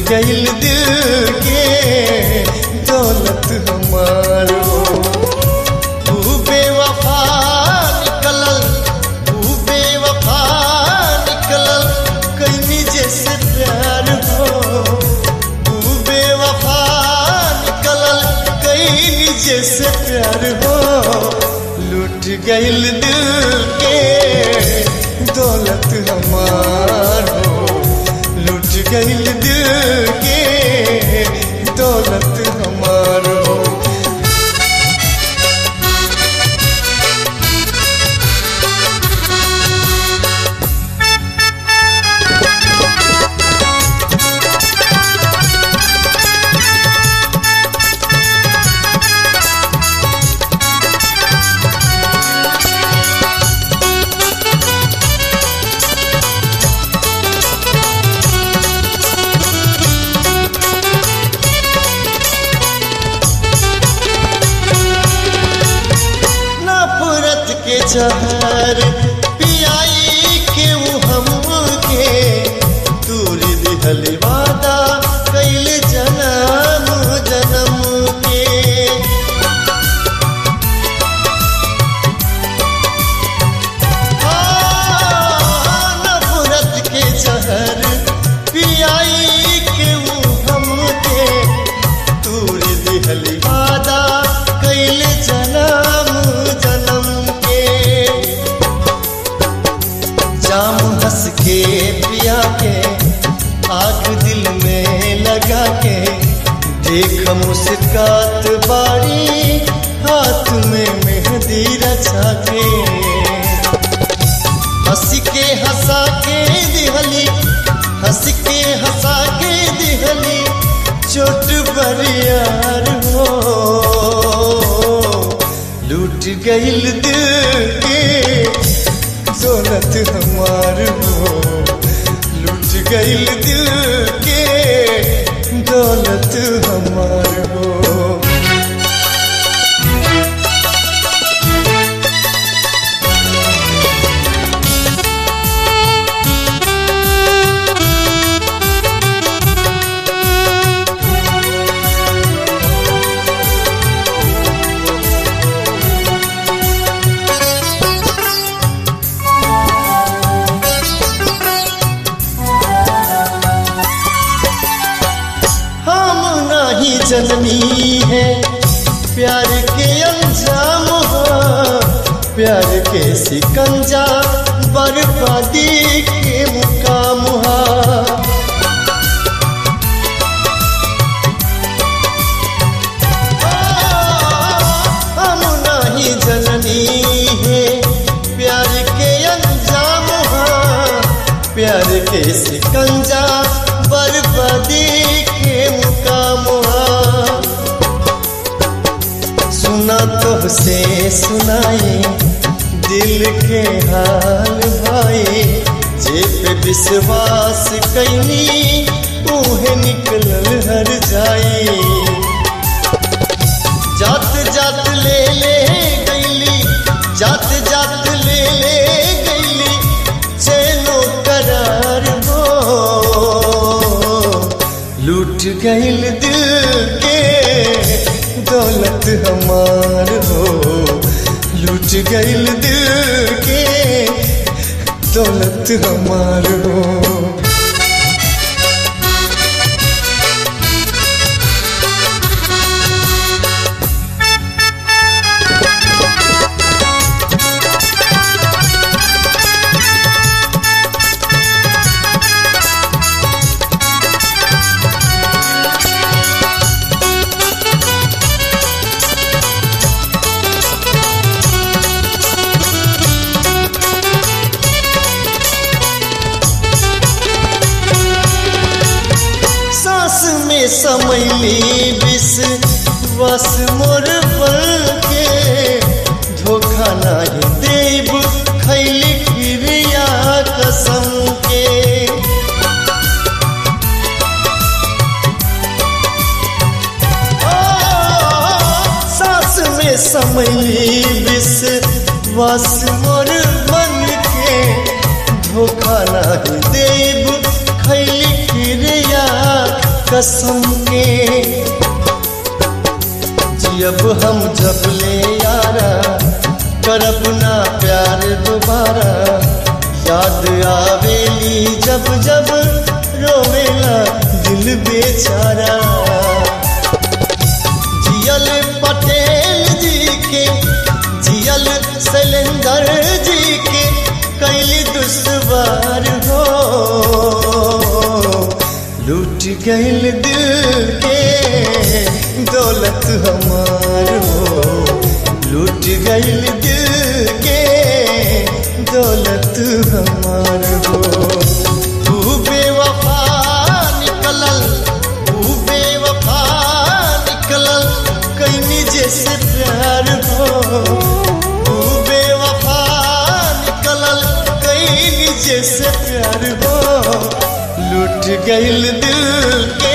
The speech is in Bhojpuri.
गईल दिल के दौलत हमार हो तू बेवफा निकलल तू बेवफा निकलल कैनी जैसे प्यार हो तू बेवफा निकलल कैनी जैसे प्यार हो लूट गईल दिल के दौलत हमार हो लूट गईल दिल के दौलत हमार हो नफरत के जहर पियाई के ऊ हमके दूर दिहल वादा कैल जन्म जन्म के हाँ, नफरत के जहर पियाई के ऊ हमके दूर दिहल वादा कैल जन्म जन्म के जाम हंस के पिया के आग दिल में लगा के देख मुस्कात बारी हाथ में मेहंदी रचा के हंस के हंसा के दिहली हंस के हंसा के दिहली चोट बरियार हो लूट गईल दिल के दौलत हमार हो लूट गईल दिल के दौलत हमार हो हम नहीं जननी है प्यार के अंजाम हो प्यार के सिकंजा बर्बादी के मुकाम हा हम नहीं जननी है प्यार के अंजाम हा प्यार के सिकंजा बर्बादी के मुकाम हा सुना तो से सुनाए दिल के हाल भाई जे पे विश्वास कैनी उहे निकलल हर जाई जात जात ले ले गईली जात जात ले ले गईली चैनो करार हो लूट गईल दिल के दौलत हमार हो लूट गईल दिल के दौलत हमार हो सांस में समैली विष बस मोर बल के धोखा नहीं देब खैली क्रिया कसम के सांस में समैली विष बस मोर मन के धोखा नहीं देब खैली क्रिया कसम के जियब हम जब ले यारा करब ना प्यार दोबारा याद आवेली जब जब रोवेला दिल बेचारा जियल पटेल जी के जियल शैलेंदर जी के कैली दुश्वार हो लूट गईल दिल के दौलत हमार हो लूट गईल दिल के दौलत हमार हो तू बेवफा निकलल तू बेवफा निकलल कैनी जैसे प्यार हो तू बेवफा निकलल कैनी जैसे प्यार हो लूट गईल दिल के